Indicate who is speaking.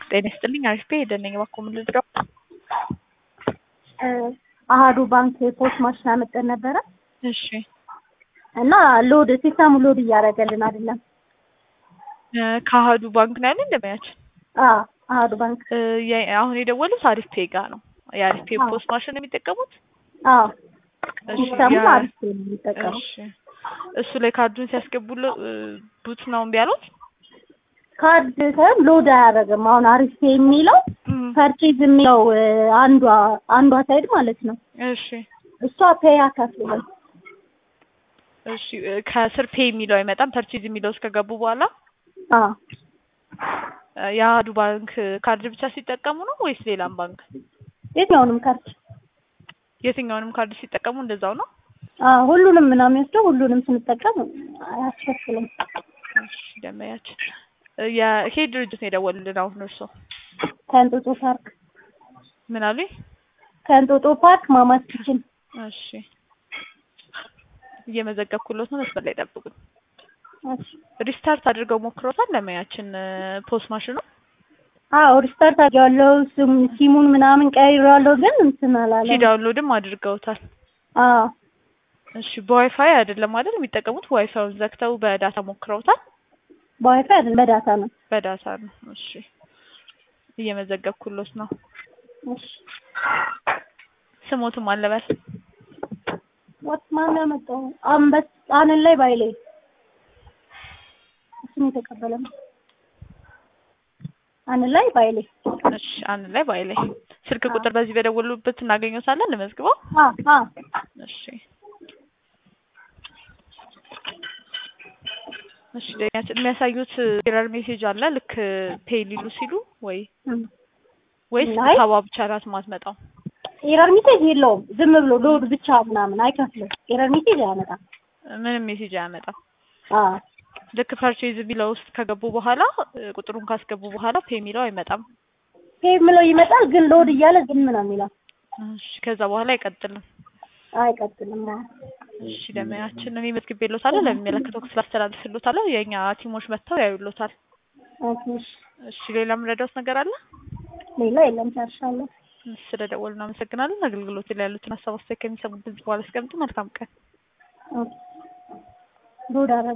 Speaker 1: ጤና ይስጥልኝ አሪፍ ሄደነኝ እባክዎ ምን ልርዳው?
Speaker 2: አሀዱ ባንክ ፖስት ማሽን አመጣን ነበረ
Speaker 1: እሺ
Speaker 2: እና ሎድ ሲስተሙ ሎድ እያደረገልን አይደለም።
Speaker 1: ከአሀዱ ባንክ ነው ያለ እንደሚያችን
Speaker 2: አዎ አሀዱ ባንክ
Speaker 1: አሁን የደወሉት አሪፍ ፔ ጋ ነው። የአሪፍ ፔ ፖስት ማሽን ነው የሚጠቀሙት?
Speaker 2: አዎ
Speaker 1: እሺ፣
Speaker 2: ሲስተሙ
Speaker 1: ያ-
Speaker 2: አሪፍ ነው የሚጠቀመው።
Speaker 1: እሺ። እሱ ላይ ካርዱን ሲያስገቡል ቡት ነው እምቢ አሉት?
Speaker 2: ካርድ ሳይሆን ሎድ አያደርግም። አሁን አሪፍ የሚለው
Speaker 1: እም፣
Speaker 2: ፐርቼዝ የሚለው አንዷ አንዷ ሳይድ ማለት ነው
Speaker 1: እሺ
Speaker 2: እሷ ፔይ አካፍልም
Speaker 1: እሺ ከስር ፔ የሚለው አይመጣም። ፐርቼዝ የሚለው እስከገቡ በኋላ
Speaker 2: አዎ
Speaker 1: የአሀዱ ባንክ ካርድ ብቻ ሲጠቀሙ ነው ወይስ ሌላም ባንክ?
Speaker 2: የትኛውንም ካርድ
Speaker 1: የትኛውንም ካርድ ሲጠቀሙ እንደዛው ነው?
Speaker 2: አዎ ሁሉንም ምናምን የሚወስደው ሁሉንም ስንጠቀም አያስከፍልም።
Speaker 1: እሺ ደመያችን የሄ ድርጅት ነው የደወሉልን አሁን እርሶ
Speaker 2: ከእንጦጦ ፓርክ
Speaker 1: ምን አሉኝ?
Speaker 2: ከእንጦጦ ፓርክ ማማስ ኪችን
Speaker 1: እሺ እየመዘገብኩሎት ነው። መስመር ላይ ጠብቁኝ።
Speaker 2: እሺ።
Speaker 1: ሪስታርት አድርገው ሞክሮታል ለሙያችን ፖስት ማሽኑ
Speaker 2: አዎ ሪስታርት አድርጌዋለሁ። ስም ሲሙን ምናምን ቀይሬዋለሁ፣ ግን እንትን አላለም።
Speaker 1: ሲዳውንሎድም አድርገውታል።
Speaker 2: አዎ
Speaker 1: እሺ በዋይፋይ አይደለም አይደል የሚጠቀሙት? ዋይፋዩን ዘግተው በዳታ ሞክረውታል።
Speaker 2: በዋይፋይ አይደለም በዳታ ነው።
Speaker 1: በዳታ ነው። እሺ እየመዘገብኩሎት ነው።
Speaker 2: እሺ
Speaker 1: ስሞትም አለበል
Speaker 2: ወጥ ማን ያመጣው? አንበስ ጣንን ላይ ባይሌ እሱን የተቀበለ ነው። አንን ላይ ባይሌ
Speaker 1: እሺ አንድ ላይ ባይ ላይ ስልክ ቁጥር በዚህ በደወሉበት እናገኘታለን። ለመዝግበው
Speaker 2: አ አ
Speaker 1: እሺ እሺ ደኛችን የሚያሳዩት ኤረር ሜሴጅ አለ ልክ ፔይ ሊሉ ሲሉ ወይ ወይስ
Speaker 2: አይ።
Speaker 1: ሰባ ብቻ ናት ማትመጣው?
Speaker 2: ኤረር ሜሴጅ የለውም። ዝም ብሎ ሎድ ብቻ ምናምን አይከፍልም። ኤረር ሜሴጅ አያመጣም።
Speaker 1: ምንም ሜሴጅ አያመጣም።
Speaker 2: አ
Speaker 1: ልክ ፐርቼዝ የሚለው ውስጥ ከገቡ በኋላ እ፣ ቁጥሩን ካስገቡ በኋላ ፔይ የሚለው አይመጣም።
Speaker 2: ፔይ ብሎ ይመጣል፣ ግን ሎድ እያለ ዝም ነው የሚለው።
Speaker 1: እሺ ከዛ በኋላ አይቀጥልም።
Speaker 2: አይቀጥልም። አዎ።
Speaker 1: እሺ ደመያችን እኔ መዝግቤልዎታለሁ። ለሚመለከተው ክፍል አስተላልፍልዎታለሁ። የእኛ ቲሞች መጥተው ያዩልዎታል።
Speaker 2: ኦኬ እሺ።
Speaker 1: እሺ ሌላ የምረዳዎት ነገር አለ?
Speaker 2: ሌላ የለም። ጨርሻለሁ።
Speaker 1: ስለደወሉ እናመሰግናለን። አገልግሎት ላይ ያሉትን ሀሳብ አስተያየት ከሚሰሙት ድምጽ በኋላ አስቀምጡ። መልካም ቀን።
Speaker 2: ኦኬ ሎድ አደረገ